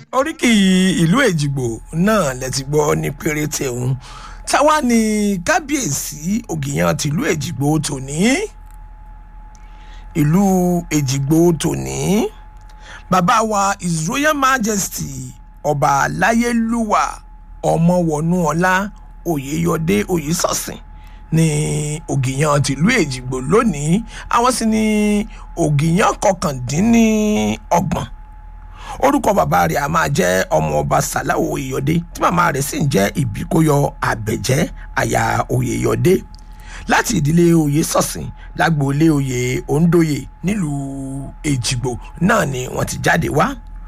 oríkì ìlú èjìgbò náà lẹ ti gbọ́ ní péréte òun táwa ni kábíyèsí ògìyàn tìlú èjìgbò tòní ìlú èjìgbò tòní bàbá wa his royal majesty ọba aláyélúwà ọmọwọnúọlá oyèyọdé oyèsọsìn ní ògìyàn tìlú èjìgbò lónìí àwọn sì ní ògìyàn kọkàndínníọgbọ̀n orúkọ bàbá rẹ̀ a máa jẹ́ ọmọ ọba sàláwò oyèyọdé tí màmá rẹ̀ sì ń jẹ́ ìbíkóyọ àbẹ̀jẹ́ àyà oyèyọdé láti ìdílé oyè sọ̀sìn lágboolé oyè òǹdóyè nílùú èjìgbò náà ni wọ́n ti jáde wá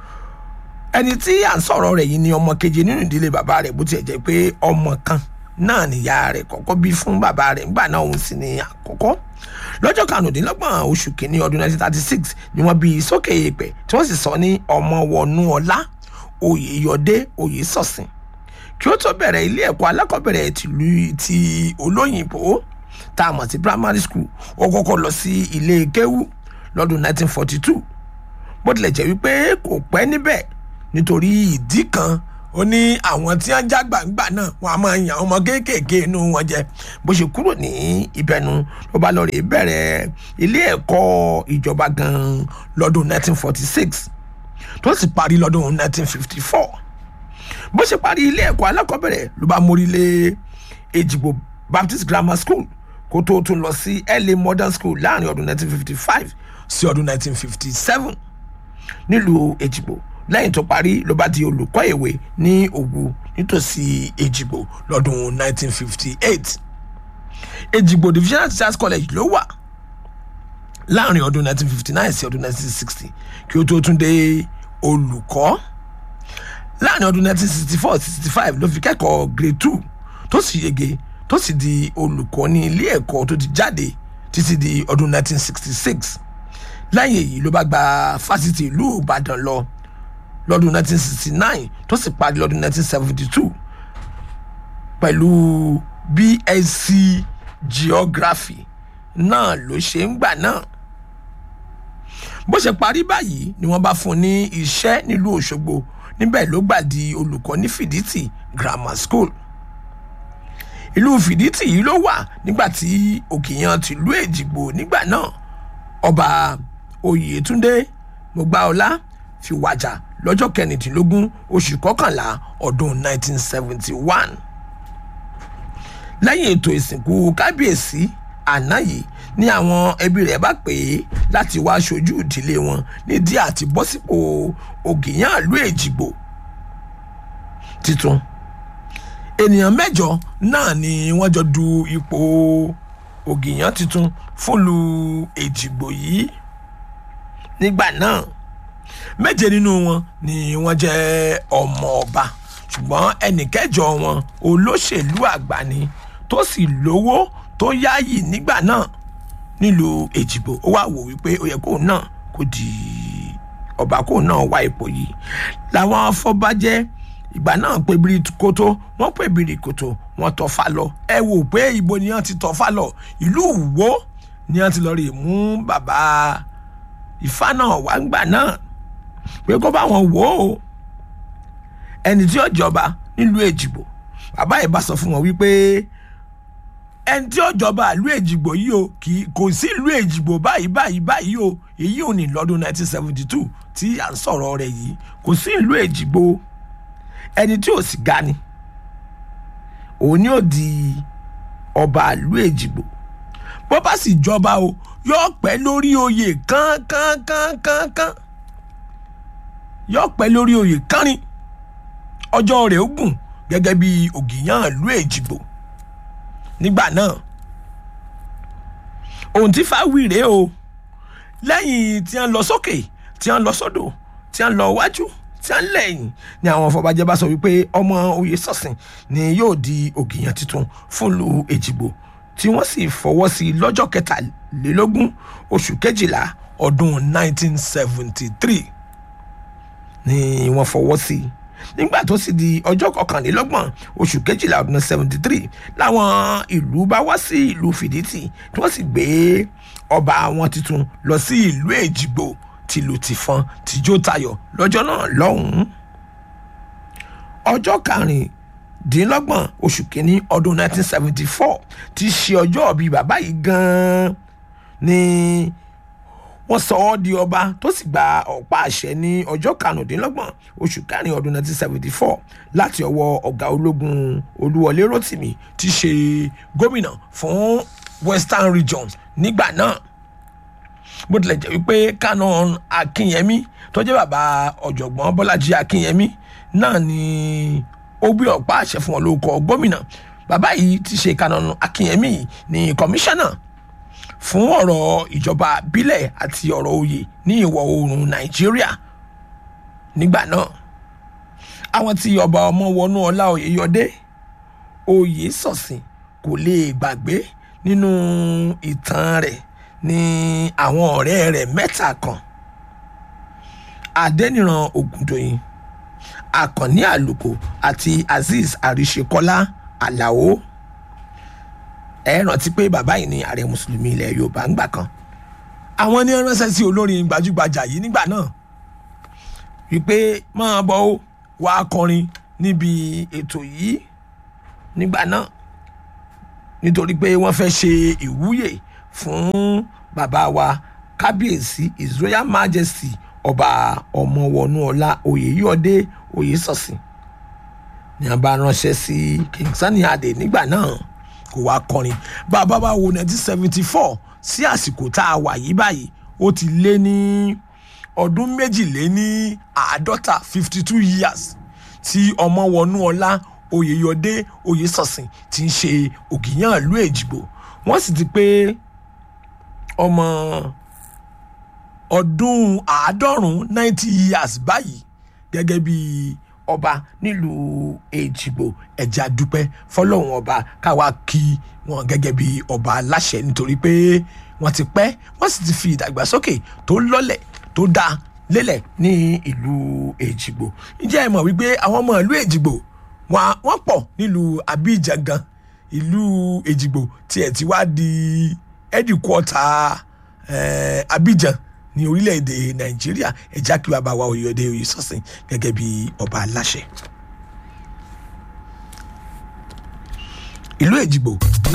ẹni tí à ń sọ̀rọ̀ rẹ̀ yìí ni ọmọ keje nínú ìdílé bàbá rẹ̀ bó tiẹ̀ jẹ́ pé ọmọ kan náà nìyá rẹ̀ kọ́kọ́ bí fún bàbá rẹ̀ nígbà náà òun sì ni àkọ́kọ́ lọ́jọ́ karùndínlọ́gbọ̀n oṣù kìíní ọdún 1936 ni wọ́n bí sókè èèpẹ̀ tí wọ́n sì sọ ní ọmọ wọnú ọlá oyèyọdé oyèsọ̀sìn kí ó tó bẹ̀rẹ̀ ilé ẹ̀kọ́ alákọ̀ọ́bẹ̀rẹ̀ tìlú ti olóyìnbó tá a mọ̀ sí primary school ó kọ́kọ́ lọ sí ilé kéwú lọ́dún 1942 bó tilẹ̀ jẹ́ wípé kò pẹ́ níbẹ̀ nítorí ìdí kan ó ní àwọn tí wọ́n já gbàǹgbà náà wọ́n á máa yan ọmọ kéékèèké inú wọn jẹ bó ṣe kúrò ní ìbẹ̀nu ló bá lọ rè bẹ̀rẹ̀ ilé ẹ̀kọ́ ìjọba gan-an lọ́dún 1946 tó sì parí lọ́dún 1954 bó ṣe parí ilé ẹ̀kọ́ alákọ̀ọ́bẹ̀rẹ̀ ló bá mórí lé èjìgbò baptist grammar school kó tó tún lọ sí la modern school láàrin ọdún 1955 sí ọdún 1957 nílùú èjìgbò lẹ́yìn tó parí ló bá di olùkọ́ ìwé ní òwu nítòsí èjìgbò lọ́dún 1958 èjìgbò divisional teachers college ló wà láàrin ọdún 1959 sí ọdún 1960 kí ó tó tún dé olùkọ́ láàrin ọdún 1964 65 ló fi kẹ́kọ̀ọ́ grade two tó sì yege tó sì di olùkọ́ ní ilé ẹ̀kọ́ tó ti jáde títí di ọdún 1966 lẹ́yìn èyí ló bá gba fásitì ìlú ìbàdàn lọ lọ́dún 1969 tó sì parí lọ́dún 1972 pẹ̀lú bsc geography náà ló ṣe ń gbà náà bó ṣe parí báyìí ni wọ́n bá fún un ní iṣẹ́ nílùú òṣogbo níbẹ̀ ló gbà di olùkọ́ ní fìdítì grammar school ìlú fìdítì yìí ló wà nígbà tí òkèèyàn tìlú èjìgbò nígbà náà ọba oyètúndé mọgbàọlá fi wàjà lọ́jọ́ kẹrìndínlógún oṣù kọkànlá ọdún 1971 lẹ́yìn ètò ìsìnkú kábíyèsí àná yìí ní àwọn ẹbí rẹ̀ bá pè é láti wá aṣojú ìdílé wọn nídìí àti bọ́ sípò ògìyàn ìlú èjìgbò titun ènìyàn mẹ́jọ náà ni wọ́n jọ du ipò ògìyàn titun fúnlu èjìgbò yìí nígbà náà méje nínú wọn ni wọ́n jẹ́ ọmọ ọba ṣùgbọ́n ẹnì kẹjọ wọn olóṣèlú àgbà ni tó sì lówó tó yáàyè nígbà náà nílùú èjìgbò ó wà wò wípé ó yẹ kóun náà kó di ọba kóun náà wá ipò yìí làwọn afọbajẹ ìgbà náà pé bírí kótó wọn pé bírí kótó wọn tọfà lọ ẹ wò pé ibo ni wọn ti tọfà lọ ìlú wo ni wọn ti lọ rí mú bàbá ìfá náà wá ń gbà náà pé kó bá wọn wò ó ẹni tí ó jọba nílùú èjìgbò bàbá yìí bá sọ fún wọn wípé ẹni tí ó jọba ìlú èjìgbò yìí o kò sí ìlú èjìgbò báyìí báyìí báyìí o èyí ò ní lọ́dún 1972 tí à ń sọ̀rọ̀ rẹ̀ yìí kò sí ìlú èjìgbò ẹni tí ò sì ga ni òun ni ó di ọba ìlú èjìgbò bó bá sì jọba o yóò pẹ́ lórí oyè kánkánkánkán yóò pẹ́ lórí oyè kánrin ọjọ́ rẹ̀ ó gùn gẹ́gẹ́ bí ògìyàn ìlú èjìgbò nígbà náà ohun tí fáwí rèé o lẹ́yìn tí wọ́n lọ sókè tí wọ́n lọ sódò tí wọ́n lọ wájú tí wọ́n lẹ́yìn ni àwọn afọbajẹ bá sọ wípé ọmọ oyè sọ̀sìn ni yóò di ògìyàn tuntun fúnlu èjìgbò tí wọ́n sì fọwọ́ sí lọ́jọ́ kẹtàlélógún oṣù kejìlá ọdún 1973 ni wọ́n fọwọ́ sí i nígbà tó sì di ọjọ́ kọkànlélọ́gbọ̀n oṣù kejìlá ọdún seventy three làwọn ìlú bá wá sí ìlú fìdítì tí wọ́n sì gbé ọba wọn tuntun lọ sí ìlú èjìgbò tìlù tìfọn tìjó tayọ̀ lọ́jọ́ náà lọ́hùn-ún ọjọ́ karùndínlọ́gbọ̀n oṣù kínní ọdún 1974 ti ṣe ọjọ́ bíi bàbá yìí gan-an ni wọ́n sọ ọ́ di ọba tó sì gba ọ̀pá àṣẹ ní ọjọ́ karùndínlọ́gbọ̀n oṣù kẹrin ọdún 1974 láti ọwọ́ ọ̀gá ológun olúwọlé rotimi ti ṣe gómìnà fún western region nígbà náà bó tilẹ̀ jẹ́ wípé canon akínyẹmí tó jẹ́ bàbá ọ̀jọ̀gbọ́n bọ́lájí akínyẹmí náà ni ó gbé ọ̀pá àṣẹ fún wọn lórúkọ gómìnà bàbá yìí ti ṣe canon akínyẹmí ní kọmíṣánná fún ọ̀rọ̀ ìjọba bílẹ̀ àti ọ̀rọ̀ oyè ní ìwọ̀ oòrùn nàìjíríà nígbà náà àwọn tí ọba ọmọ wọnú ọlá oyèyọdé oyè sọ̀sìn kò lè gbàgbé nínú ìtàn rẹ̀ ní àwọn ọ̀rẹ́ rẹ̀ mẹ́ta kan adẹ́niran ògùndòyìn akànní àlùkò àti azeez àríṣekọ́lá àlàó ẹ rántí pé bàbá yìí ni ààrẹ mùsùlùmí ilẹ̀ yorùbá ńgbà kan àwọn ní ránṣẹ́ sí olórin gbajúgbajà yìí nígbà náà wípé máa bọ̀ ó wá kọrin níbi ètò yìí nígbà náà nítorí pé wọ́n fẹ́ ṣe ìwúyè fún bàbá wa kábíyèsí his royal majesty ọba ọmọwọnúọlá oyèyọdé oyèsọsìn ni a bá ránṣẹ́ sí king sani adé nígbà náà kó wá kọrin bàbá wa wo nineteen seventy four sí àsìkò tá a wà yìí báyìí ó ti lé ní ọdún méjìléní àádọ́ta fifty two years tí ọmọwọnúọlá oyèyọdé oyèsọsìn ti ń ṣe ògìyàn ìlú èjìgbò wọ́n sì ti pé ọmọ ọdún àádọ́rùn-ún ninety years báyìí gẹ́gẹ́ bí ọba nílùú èjìgbò ẹ̀já dúpẹ́ fọlọ́run ọba káwa kí wọn gẹ́gẹ́ bí ọba aláṣẹ nítorí pé wọ́n ti pẹ́ wọ́n sì ti fi ìdàgbàsókè tó lọ́lẹ̀ tó dáa lélẹ̀ ní ìlú èjìgbò ǹjẹ́ ẹ mọ̀ wípé àwọn ọmọ ìlú èjìgbò wọ́n pọ̀ nílùú abidjan gan ìlú èjìgbò tiẹ̀ ti wá di ẹ́dìkwọ́tà abidjan ní orílẹ̀-èdè nàìjíríà ẹ̀já kí bàbá wa oyèdè oyèsọ́sìn gẹ́gẹ́ bí ọba aláṣẹ. ìlú èjìgbò